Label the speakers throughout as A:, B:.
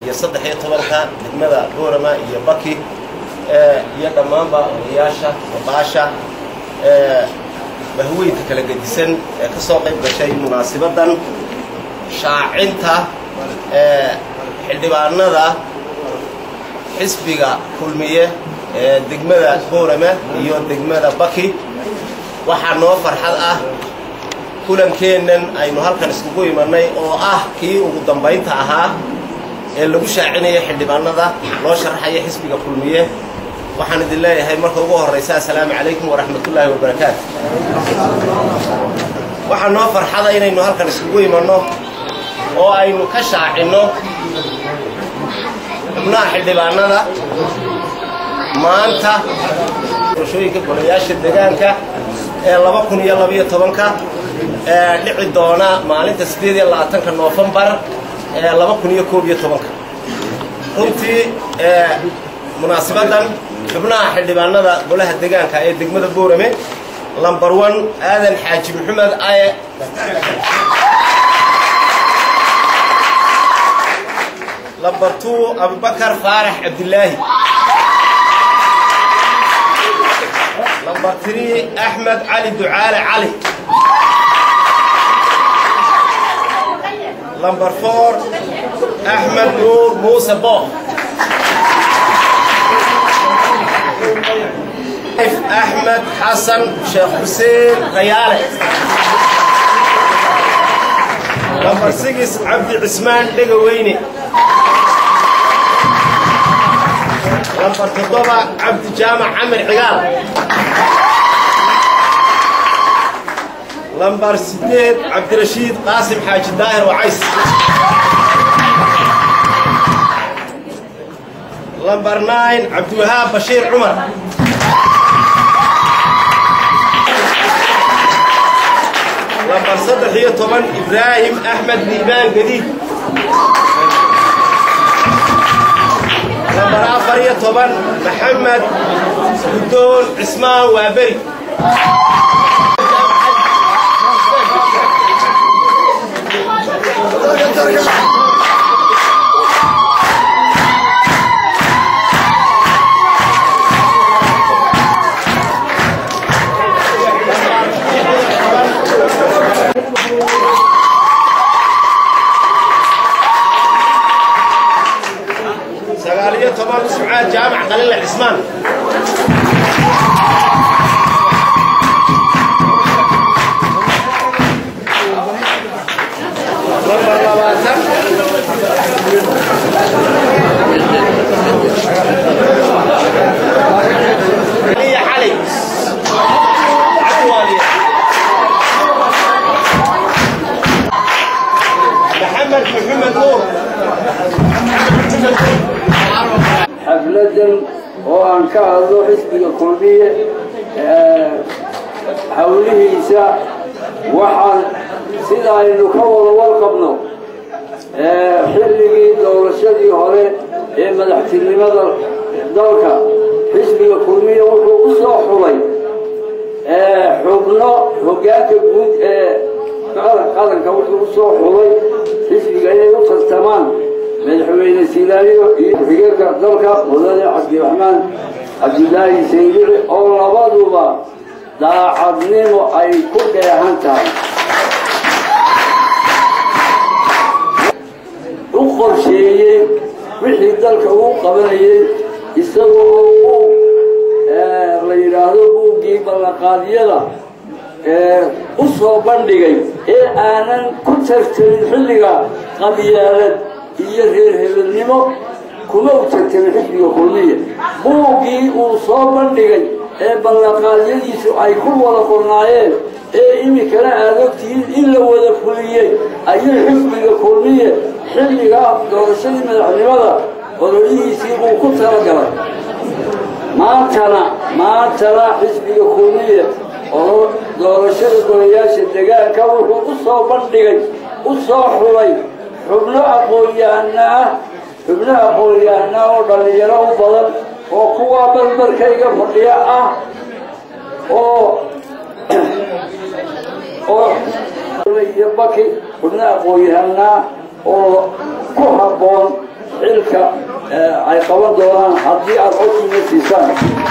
A: iyo saddex iyo tobanka degmada boorama iyo baki iyo dhammaanba odayaasha odaasha bahweynka kala gedisan ee ka soo qayb gashay munaasibadan shaacinta xildhibaanada xisbiga kulmiye ee degmada boorama iyo degmada baki waxaa noo farxad ah kulankeennan aynu halkan iskugu imanay oo ah kii ugu dambaynta ahaa ee lagu shaacinaya xildhibaanada loo sharaxaya xisbiga kulmiye waxaan idin leeyahay marka ugu horraysa assalaamu calaykum waraxmatullaahi wabarakaatu waxaa noo farxada inaynu halkan iskugu imanno oo aynu ka shaacinno xubnaha xildhibaanada maanta doorashooyinka golayaasha degaanka ee laba kun iyo labaiyo tobanka ee dhici doona maalinta siddeed iyo labaatanka noofembar ee laba kun iyo koob iyo tobanka runtii munaasibadan xubnaha xildhibaanada golaha degaanka ee degmada boorame lambar one aadan xaaji maxamed aye lambar two abubakar faarax cabdilaahi lambar three axmed cali ducaale cali lambar four axmed nuur muuse booq axmed xasan sheekh xuseen kayaale lambar sigis cabdi cismaan dhegaweyne lambar toddoba cabdi jaamac camir cigaal lambar siddeed cabdirashiid qaasim xaaji daahir wacays lambar nine cabdiwahaab bashiir cumar lambar saddex iyo toban ibraahim axmed liibaan gadiid lambar afar iyo toban maxamed guddoon cismaan waaberi sagaal iyo toban sumcaad jaamac qalile cismaan lambar labaatan aliya cali cabdiwaaliye maxamed maxamed nuur
B: xafladan oo aan ka hadlo xisbiga kulmiye hawlihiisa waxaan sida aynu ka wada warqabno xilligii doorashadii hore ee madaxtinimada dalka xisbiga kulmiye wuxuu u soo xulay xubno hoggaanka guud ee qaranka wuxuu u soo xulay xisbiga inay u tartamaan madaxweyne silaayo iyo ku-xigeenka dalka mudane cabdiraxmaan cabdilaahi saydici oo labaduba daacadnimo ay ku dheehan tahay u qorsheeyey wixii dalka uu qabanayey isagoo uu la yidhaahdo buuggii ballanqaadyada u soo bandhigay ee aanan ku tartamin xilliga qabyaalad iyo reer hebelnimo kuma u tartamin xisbiga kulmiya buuggii uu soo bandhigay ee ballanqaadyadiisu ay ku wada qornaayeen ee iminkana aad ogtihiin in la wada fuliyey ayuu xisbiga kulmiye xilligaa doorashadii madaxnimada ololihiisii uu ku talagalay maantana maantana xisbiga kulmiye oo doorashada golayaasha degaanka wuxuu u soo bandhigay u soo xulay xubno aqoon-yahana ah xubno aqoon-yahana oo dhallinyaro u badan oo kuwaa barbarkayga fadhiya ah oo oo iyo baki xubno aqoon-yahanaa oo ku habboon xilka ay qaban doonaan haddii aad codkiina siisaan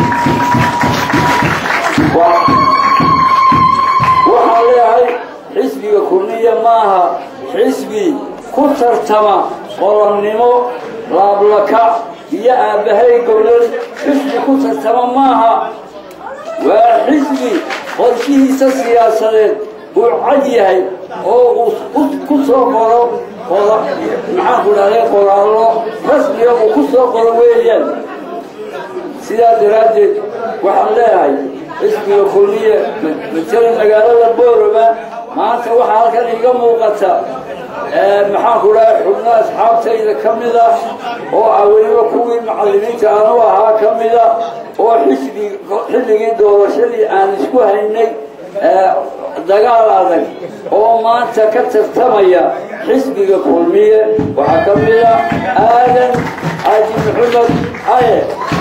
B: waxaan leeyahay xisbiga kulmiya maaha xisbi ku tartama qolonnimo laablakac iyo aabbahay gowlad xisbi ku tartama maaha waa xisbi qorshihiisa siyaasadeed uu cad yahay oo uu ku soo qoro maxaanku dhahday qoraallo rasmiga uu ku soo qoro weeyaan sidaa daraaddeed waxaan leeyahay xisbiga kulmiye matala magaalada boorama maanta waxaa halkan iiga muuqata maxaanku dhahay xubno asxaabtayda ka mida oo ah weliba kuwii macallimiinta anu ahaa ka mida oo xisbi xilligii doorashadii aan isku haynay dagaal adag oo maanta ka tartamaya xisbiga kulmiye waxaa ka mida aadan xaaji maxamed aye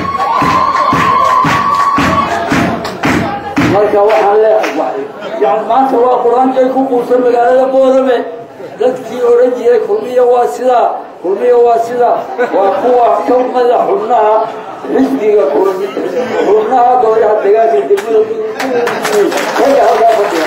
B: marka waxaan leeyahay yani maanta waa qur-aankay ku quusan magaalada boorame dadkii odhan jiray kulmiya waa sidaa kulmiya waa sidaa waa kuwa ka mada xubnaha xisbiga xubnaha golaha dagaalka degmada ragga halkaa fadhiya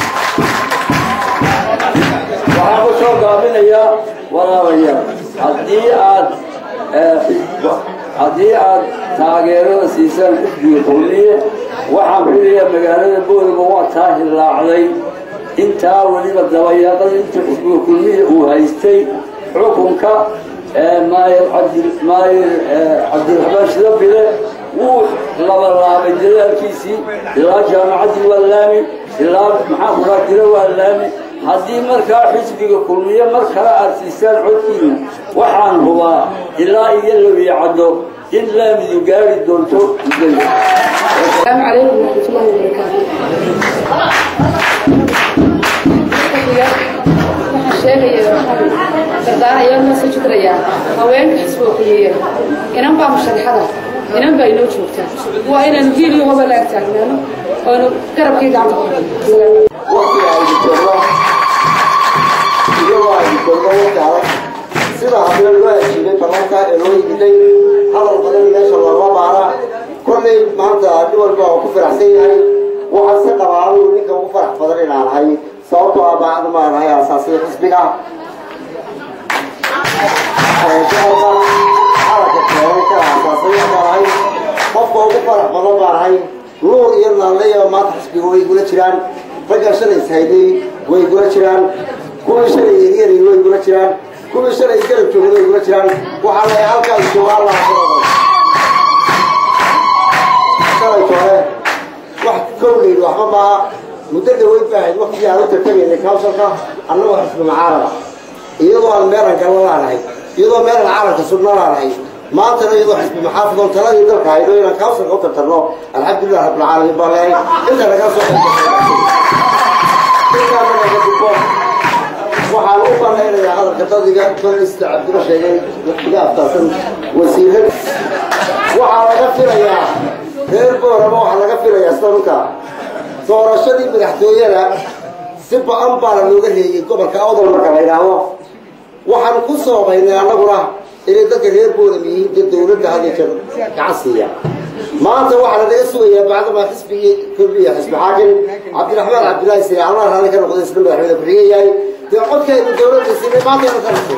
B: waxaan ku soo gaabinayaa walaalayaal haddii aad haddii aad taageerada siisaan xisbiga kulmiye waxaan filayaa magaalada boorama waa taa hillaacday intaa weliba dabayaaqada inta xisbiga kulmiya uu haystay xukunka maayir maayir cabdiraxmaan shidabile wuu labalaabay dadaalkiisii ilaa jaamacaddii waa laami ilaa maxaa kuraa jira waa laami haddii markaa xisbiga kulmiye mar kale aad siisaan codkiina waxaan hubaa ilaa iyo labiicaddo in laamidu gaari doonto mudada
C: السلام عليكم ورحمة الله وبركاته waxaan sheegaya dardaarayaa ma soo judrayaa haweenka xisbiga kulmiye inan baa musharaxada inan baa inoo joogtaa waa inaan hiil iyo hoba laag taagnaano oonu garabkii gacanta ku
B: waqtiga ay jirto iyagoo ay jirto waqti adag sida habee loo ajiibay barnaamka ee loo yimiday hadal badan meesha looma baara kollay maanta nin walba oo ku faraxsan yahay waxaa si qabaa anigu ninka ugu farax badan inaan ahay sababtoo ah bacdu maan ahay asaasiya xisbiga gobolka calanka keenay ka asaasaya baan ahay qofka ugu farax badan baan ahay nuur iyo naanleya maanta xisbiga way igula jiraan ragga shalay ishayday way igula jiraan kuwii shalay eryari way igula jiraan kuwii shalay garab joogay way igula jiraan waxaa leeyahay halkaas jooga allah shalay joogay wax kowleyd waxba maaha muddo dhaweyd baa ahayd waqtigii aan u tartamaynay kawsalka annagoo xisbi macaarada iyadoo aan meelan gallo laanahay iyadoo meelan caalamka sugno laanahay maantana iyadoo xisbi maxaafidoon taladii dalka haydo inaan kawsalka u tartarno alxamdulilah rabbilcaalamiin baan leeyahay inta naga soo intaana naga dubbo waxaan u banaynayaa hadalka dadiga kolay sida cabdilo sheegay iga aftaasan wasiirad waxaa laga filayaa reer boorama waxaa laga filayaa sida dhulka doorashadii madaxtooyada si ba-an baana looga reeyey gobolka awdal marka la yidhaahdo waxaan ku soobaynay annaguna inay dadka reer boorama yihiin dee dowladda had iyo jeer gacan siiya maanta waxaa lanaga sugayaa bacdama xisbigii kulmiya xisbi xaakim cabdiraxmaan cabdillaahi sire allah raalli ka noqday isna madaxweyne ku-xigeen yahay dee codkaynu dowladda siinay maanta inu ka noqday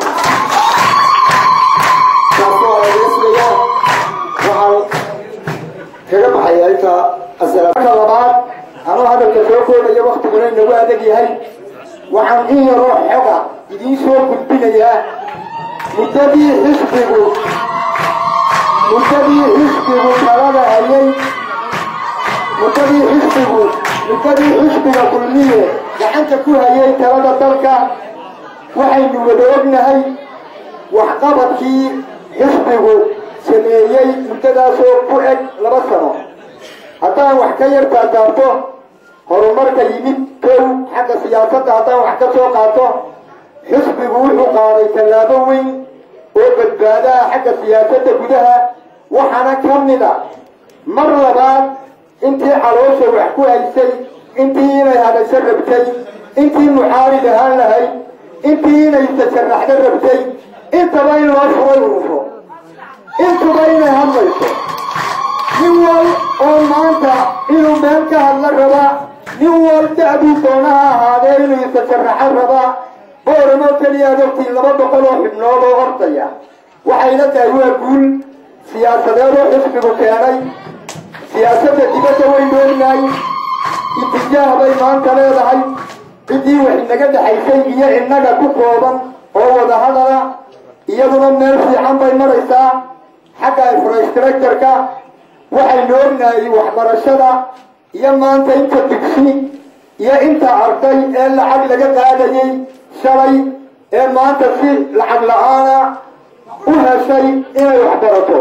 B: taas waa lanaga sugayaa waxaan kaga baxayaa inta marka labaad anuu hadalka soo koobaya waktiguna inagu adag yahay waxaan in yaroo xoga idiin soo gudbinayaa muddadii xisbigu muddadii xisbigu talada hayay muddadii xisbigu muddadii xisbiga kulmiye gacanta ku hayay talada dalka waxaynu wada ognahay waxqabadkii xisbigu sameeyey muddadaasoo ku eg laba sano haddaan wax ka yar taataabto horumarka yimid kow xagga siyaasadda haddaan wax ka soo qaato xisbigu wuxuu qaaday tallaabo weyn oo badbaadaha xagga siyaasadda gudaha waxaana ka mid a mar labaad intii caloosha wax ku haysay intii inay hadasho rabtay intii muxaarid ahaan lahayd intii inay tasharraxdo rabtay
D: intaba in loo furay ururo intuba inay hadlayso nin wal oo maanta inuu meel ka hadla rabaa nin wal da'duu doona ha ahaadee inuu isa sharaxo rabaa booramo keliya ad ogtiin laba boqol oo xibnood oo ordaya waxayna tahay waa guul siyaasadeed oo xisbigu keenay siyaasadda dibadda waynu ognahay itijaah bay maanta leedahay ciddii wax inaga dhexaysay iyo innaga ku kooban oo wada hadala iyaduna meel fiican bay maraysaa xagga infrastructureka waxaynu ognahay waxbarashada iyo maanta inta dugsi iyo inta arday ee lacag laga qaadayay shalay ee maanta si lacag la-aana u heshay inay waxbarato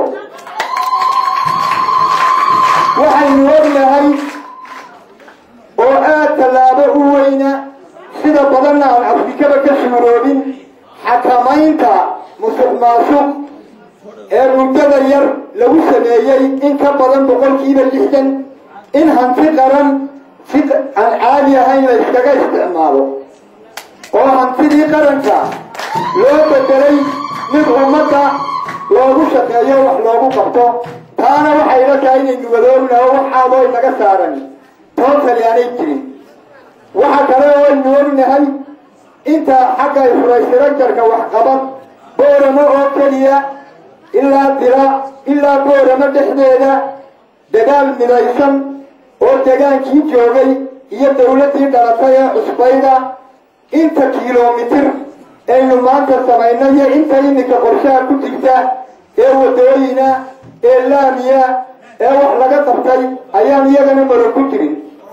D: waxaynu ognahay oo aad tallaabo u weyna sida badanna aan afrikaba ka suuroobin xakamaynta musuq maasuq ee muddada yar lagu sameeyey in ka badan boqolkiiba lixdan in hanti qaran si aan caadi ahayn la iskaga isticmaalo oo hantidii qaranka loo bedelay mid ummadda loogu shaqeeyo wax loogu qabto taana waxay la tahay inaynu wadoogna oo waxaadoo inaga saaran tootali aanay jirin waxa kale oo aynu ognahay inta xagga infrastructureka waxqabad booramo oo keliya ilaa dira ilaa booramo dhexdeeda dagaal midaysan oo degaankii joogay iyo dawladdii dhalatay ee cusbayda inta kilomitir aynu maanta samaynay iyo inta iminka qorshaha ku jirta ee wadooyina ee laamiya ee wax laga qabtay ayaan iyagana maro ku jirin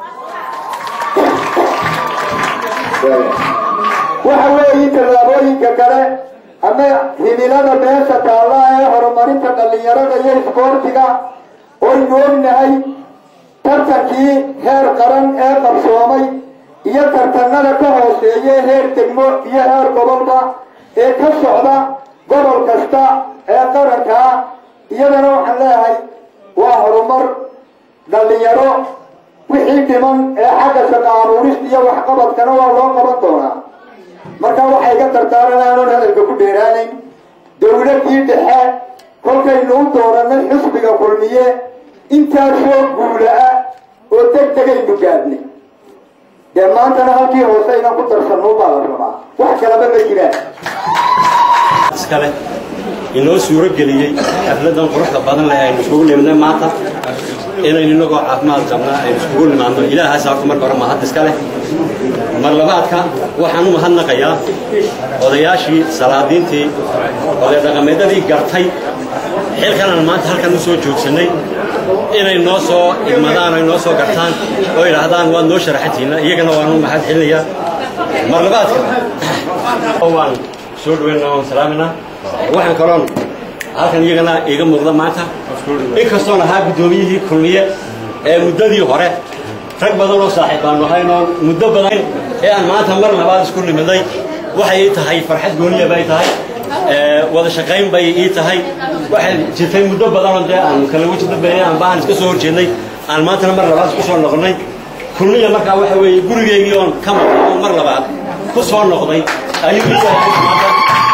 D: waxa weeye tallaabooyinka kale ama himilada meesha taalla ee horumarinta dhallinyarada iyo isboortiga oynu ognahay tartankii heer qaran ee qabsoomay iyo tartanada ka hooseeya heer degmo iyo heer gobolba ee ka socda gobol kasta ee qarankaa iyadana waxaan leeyahay waa horumar dhallinyaro wixii dhiman ee xagga shaqa abuurista iyo waxqabadkana waa loo qaban doonaa marka waxay ka tartaaran aanon hadalka ku dheeraanayn dawladdii dhexe kolkaynu u dooranay xisbiga kulmiye intaasoo guula ah oo deg degaynu gaadnay dee maantana halkii hoose inaan ku darsanno baa la rabaa wax kalaba ma jiraan
E: iskale inoo suuro geliyey xafladan quruxda badan leh aynu iskugu nimidnay maanta inaynu inagoo caafimaad qabnaa aynu iskugu nimaadno ilaahaas horta marka hore mahad iska leh mar labaadka waxaan u mahadnaqayaa odayaashii salaadiintii oday dhaqameedadii gartay xilkanaan maanta halkan u soo joogsannay inay noo soo idmadaan ay noo soo gartaan oo yidhaahdaan waad noo sharaxantiina iyagana waan u mahad celinayaa mar labaadka waan soo dhaweynaa waan salaaminaa waxaan kaloon halkan iyagana iiga muuqda maanta inkastoon ahaa guddoomiyihii kulmiye ee muddadii hore rag badan oo saaxiib baanu ahaynoo muddo badan ee aan maanta mar labaad isku nimiday waxay ii tahay farxad gooniya bay tahay wada shaqayn bay ii tahay waxay jirtay muddo badanoo dee aan kala weji dambeeyay aan baahan iska soo horjeednay aan maantana mar labaad isku soo noqonnay kulmiya markaa waxa weeye gurigeygii oon ka maqan oo mar labaad ku soo noqday ayuu ii yahay maanta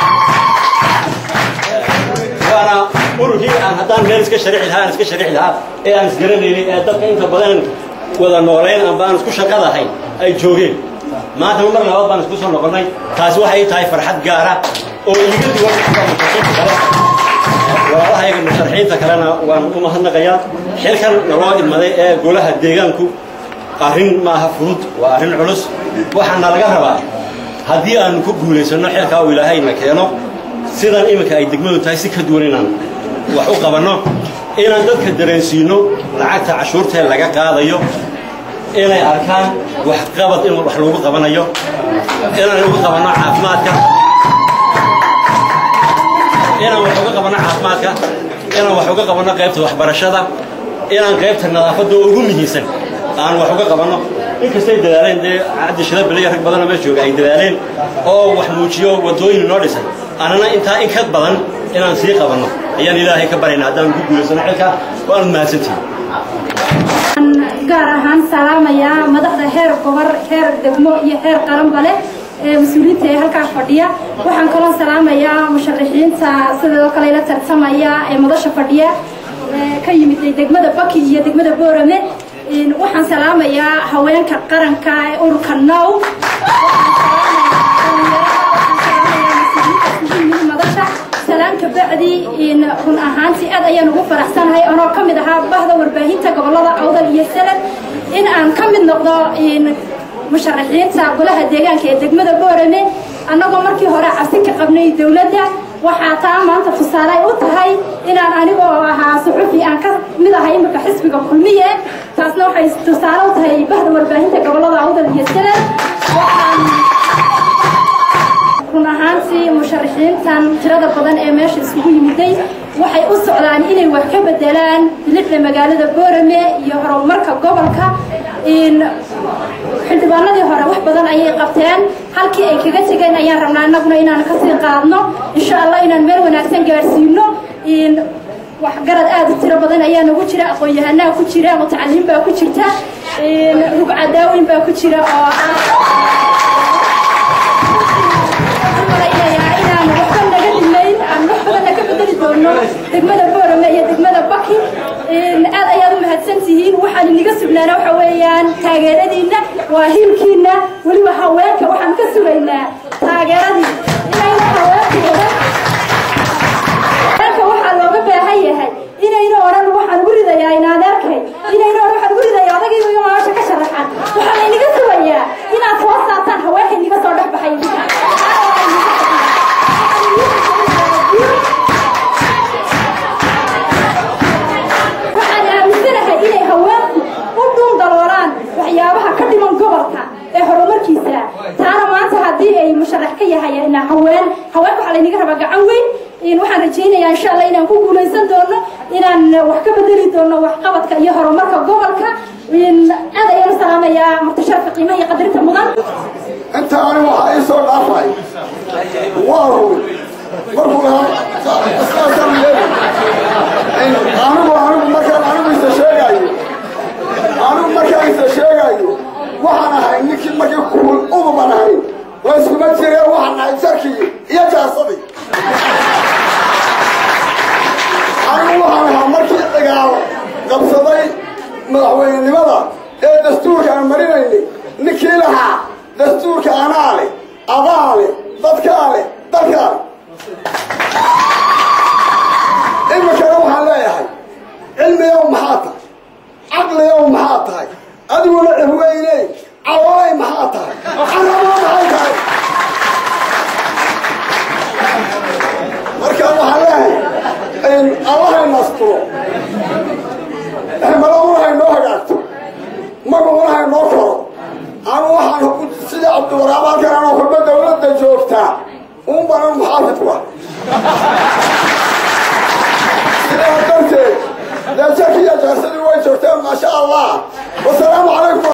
E: waana ururkii aan haddaan meel iska sharixi lahaa aan iska sharixi lahaa ee aan isgaranaynay ee dadka inta badan wada noolayn amba aan isku shaqadahayn ay joogeen maanta mar labaad baan isku soo noqonnay taasi waxay tahay farxad gaara oo iiga duwan musharaxiinta kale walaalahayga musharaxiinta kalena waan u mahadnaqayaa xilkan naloo idmaday ee golaha deegaanku arrin maaha fudud waa arrin culus waxaana laga rabaa haddii aanu ku guulaysanno xilkaa uu ilaahayna keeno sidan iminka ay degmadu tahay si ka duwan inaan wax u qabanno inaan dadka dareensiino lacagta cashuurtee laga qaadayo inay arkaan waxqabad in wax lagu qabanayo inaan ugu qabanno caafimaadka inaan wax uga qabanno caafimaadka inaan wax uga qabanno qaybta waxbarashada inaan qaybta nadaafadda ugu muhiimsan aan wax uga qabanno inkastay dadaaleen dee cabdi shida biliya rag badanoo meesha jooga ay dadaaleen oo wax muujiyo waddooyin noo dhisay annana intaa in ka badan inaan sii qabanno ayaan ilaahay ka barayna haddaan ku guulaysano xilka waanad mahadsantihin
F: gaar ahaan salaamayaa madaxda heer gobor heer degmo iyo heer qaranba leh ee mas-uuliyiinta ee halkaa fadhiya waxaan kaloo salaamayaa musharaxiinta sidoo kale la tartamaya ee madasha fadhiya ka yimid degmada baki iyo degmada boorame waxaan salaamayaa haweenka qaranka ee ururka now madasha salaamka bacdi run ahaantii aad ayaan ugu faraxsanahay anoo ka mid ahaa bahda warbaahinta gobolada awdal iyo salad in aan ka mid noqdo musharaxiinta golaha deegaanka ee degmada boorame annagoo markii hore cabsi ka qabnay dowladda waxaa taa maanta tusaale ay u tahay inaan anigoo ahaa suxufi aan ka mid ahay imika xisbiga kulmiye taasna waxay tusaale u tahay bahda warbaahinta gobolada awdal iyo salad run ahaantii musharaxiintan tirada badan ee meesha isugu yimiday waxay u socdaan inay wax ka bedelaan bilidda magaalada boorame iyo horumarka gobolka xildhibaanadii hore wax badan ayay qabteen halkii ay kaga tegeen ayaan rabnaa innaguna inaan kasii qaadno insha allah inaan meel wanaagsan gaadhsiino waxgarad aad u tiro badan ayaa nagu jira aqoon-yahanaa ku jira mutacaliin baa ku jirta rugcadaawin baa ku jira oo degmada boorame iyo degmada baki aad ayaad u mahadsan tihiin waxaan iniga sugnaana waxa weeyaan taageeradiinna waa hilkiinna weliba haweenka waxaan ka sugaynaa taageeradii inayna haweenka odan haweenka waxaa looga baahan yahay inayna odhan waxaan ugu ridayaa inaadeerkay inayna odhan waxaan ugu ridayaa odagayga iyo maasha ka sharaxan waxaa layniga sugayaa inaad soo saartaan haweenka iniga soo dhex baxay waxyaabaha ka dhiman gobolka ee horumarkiisa taana maanta haddii ay musharax ka yahay haween haweenka waxaa laynaga rabaa gacan weyn waxaan rajaynayaa insha allah inaan ku guulaysan doono inaan wax ka bedeli doono waxqabadka iyo horumarka gobolka aad ayaan u salaamayaa muqtasharka qiimaha iyo qadarinta mudan
D: inta ani waxaa ii soo dhaafay waa run markuu anigu anigu markaan anigu isa sheegayo anigu markaan isa sheegayo waxaan ahay ninkii markii kuul uduban ahay layskuma jire waxaan ahay jarkii iyo jaasadii anigu waxaan ahaa markii cigaal qabsaday madaxweynenimada ee dastuurka aan marinaynay ninkii lahaa dastuurka anaa leh adaa leh dadkaa leh dalkaa leh iminkana waxaan leeyahay cilmiyow maxaa tahay caqliyow maxaa tahay adiguna cihweyne caloolay maxaa tahay carabo maxay tahay marka waxaan leeyahay allahay nasturo hemaladuna haynoo hagaagto magacuna haynoo koro anu waxaan sida cabdiwaraab halkan anoo kulba dawladda joogtaa un banan muxaafidku ah sidaa darteed dee jarkiiyo jaarsadii way joogteen maasha allah wasalaamu calaykum